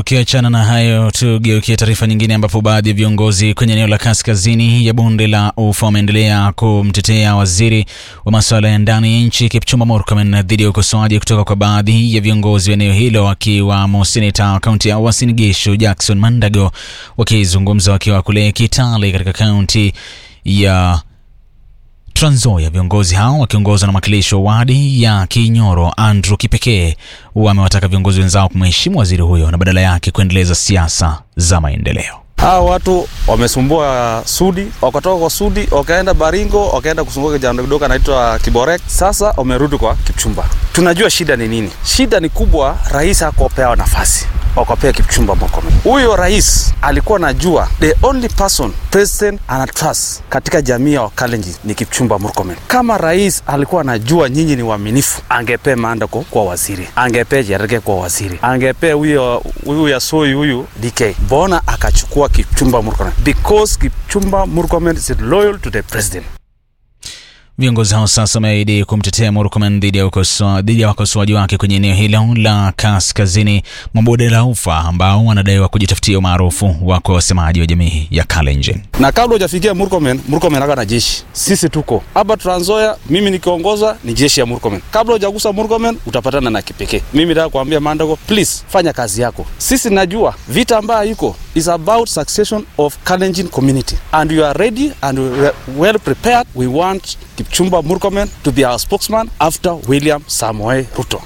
Tukiachana na hayo, tugeukie taarifa nyingine, ambapo baadhi ya viongozi kwenye eneo la kaskazini ya bonde la Ufa wameendelea kumtetea waziri wa masuala ya ndani ya nchi Kipchumba Murkomen dhidi ya ukosoaji kutoka kwa baadhi ya viongozi wa eneo hilo, akiwamo seneta wa kaunti ya Uasin Gishu Jackson Mandago, wakizungumza wakiwa kule Kitale katika kaunti ya Trans Nzoia. Viongozi hao wakiongozwa na mwakilishi wa wadi ya Kinyoro Andrew Kipekee wamewataka viongozi wenzao kumheshimu waziri huyo na badala yake kuendeleza siasa za maendeleo. Hawa watu wamesumbua Sudi, wakatoka kwa Sudi wakaenda Baringo, wakaenda kusumbua kijana kidogo anaitwa Kiborek. Sasa wamerudi kwa Kipchumba. Tunajua shida ni nini? Shida ni kubwa, rais hakupewa nafasi wakapea Kipchumba Murkomen. Huyo rais alikuwa najua the only person president ana trust katika jamii ya Wakalenjin ni Kipchumba Murkomen. Kama rais alikuwa anajua nyinyi ni waaminifu, angepea Mandako kwa waziri, angepea Cherargei kwa waziri, angepea huyo huyu ya Soi huyu DK. Mbona akachukua Kipchumba Murkomen? Because Kipchumba Murkomen is loyal to the president. Viongozi hao sasa wameahidi kumtetea Murkomen dhidi ya ukosoa- dhidi ya wakosoaji wake kwenye eneo hilo la kaskazini mwa bonde la Ufa ambao wanadaiwa kujitafutia umaarufu wa kwa wasemaji wa jamii ya Kalenjin. na kabla hujafikia Murkomen, Murkomen aka na jeshi. Sisi tuko hapa Trans Nzoia, mimi nikiongoza ni jeshi ya Murkomen. Kabla hujagusa Murkomen utapatana na Kipekee. Mimi nataka kuambia Mandago, please fanya kazi yako. Sisi najua vita ambayo iko is about succession of Kalenjin community and you are ready and we are well prepared. We want Kipchumba Murkomen to be our spokesman after William Samoei Ruto.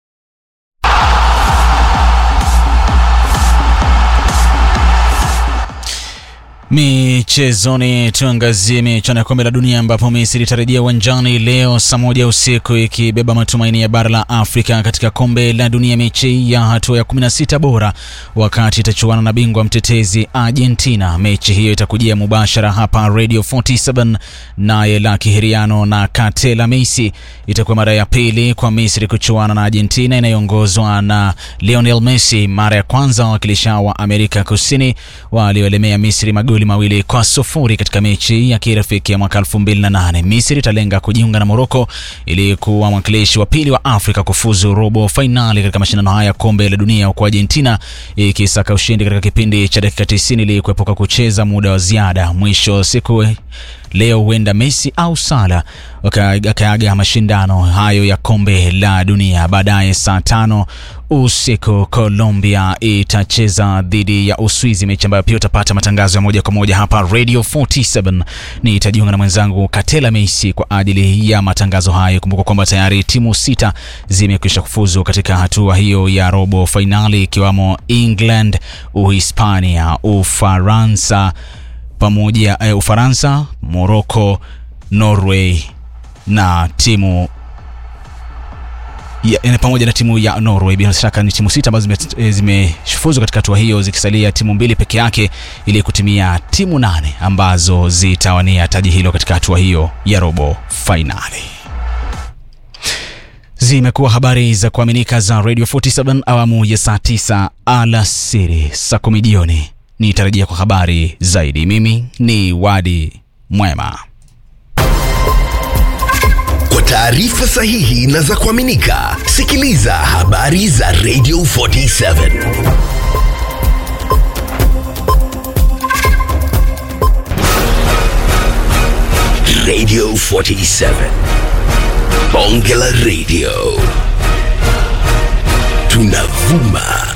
Michezoni, tuangazie michuano ya kombe la dunia ambapo Misri itarejea uwanjani leo saa moja usiku ikibeba matumaini ya bara la Afrika katika kombe la dunia, mechi ya hatua ya 16 bora, wakati itachuana na bingwa mtetezi Argentina. Mechi hiyo itakujia mubashara hapa Radio 47, naye Lucky Hiriano na Katela Messi. Itakuwa mara ya pili kwa Misri kuchuana na Argentina inayoongozwa na Lionel Messi, mara ya kwanza wawakilishi wa Amerika Kusini walioelemea Misri magoli mawili kwa sufuri katika mechi ya kirafiki ya mwaka 2008. Misri italenga kujiunga na Morocco ili kuwa mwakilishi wa pili wa Afrika kufuzu robo fainali katika mashindano haya ya kombe la dunia, huku Argentina ikisaka ushindi katika kipindi cha dakika 90 ili kuepuka kucheza muda wa ziada. Mwisho wa siku leo huenda Messi au Sala akaaga mashindano hayo ya kombe la dunia. Baadaye saa tano usiku Colombia itacheza dhidi ya Uswizi, mechi ambayo pia utapata matangazo ya moja kwa moja hapa Radio 47. Nitajiunga na mwenzangu Katela Messi kwa ajili ya matangazo hayo. Kumbuka kwamba tayari timu sita zimekwisha kufuzu katika hatua hiyo ya robo fainali, ikiwamo England, Uhispania, Ufaransa pamoja eh, Ufaransa, Morocco, Norway na timu ya, eh, pamoja na timu ya Norway. Bila shaka ni timu sita ambazo zime- eh, zimefuzu katika hatua hiyo, zikisalia timu mbili peke yake ili kutimia timu nane ambazo zitawania taji hilo katika hatua hiyo ya robo fainali. Zimekuwa habari za kuaminika za Radio 47 awamu ya saa 9 alasiri, saa kumi jioni nitarajia kwa habari zaidi. Mimi ni Wadi Mwema. Kwa taarifa sahihi na za kuaminika, sikiliza habari za Radio 47. Radio 47. Bonge la Radio. Tunavuma